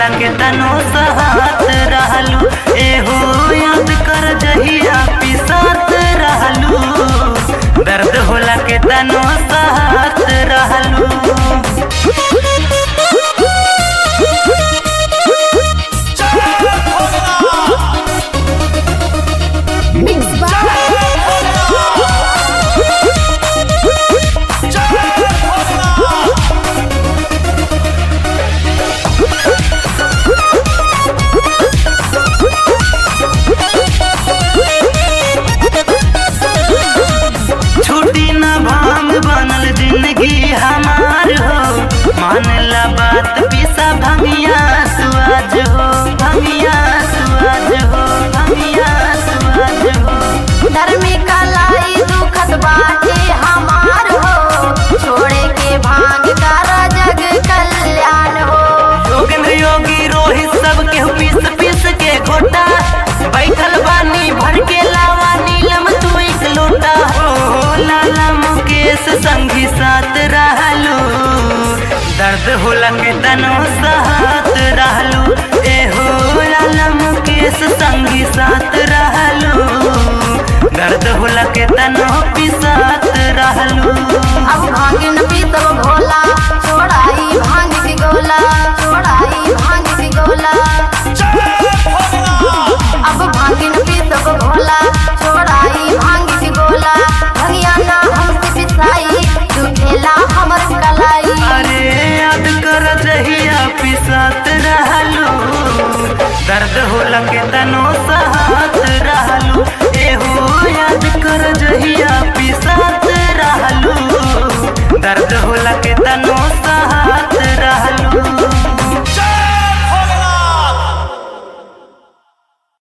होला के तनो सहात रहलू एहो याद कर जहिया पिसात रहलू दर्द होला के तनो सहात रहलू Mixed by छुट्टी न भांग बनल जिंदगी हमार हो मानला बात पिसा भमिया सुआज हो भमिया सुआज हो भमिया सुआज हो धर्मी कलाई दुखत बाटे हमार हो छोड़े के भांग कर जग कल्याण हो योगेंद्र योगी रोहित सब के पीस पीस के घोटा बैठल बानी भर के लावा नीलम तू एक लोटा हो लाला मुकेश संगी साथ रहलू दर्द होला के तनो साथ रहलू ए हो लाला मुकेश संगी साथ रहलू दर्द होला के तनो पिसात रहलू अब भांग न पीतब भोला छोड़ाई भांग की गोला छोड़ाई भांग की गोला अब भांग न पीतब भोला छोड़ाई भांग की गोला भंगिया ना हमसे पिसाई तू खेला हमर कलाई अरे याद कर जहिया पिसात रहलू दर्द होला के तनो सहा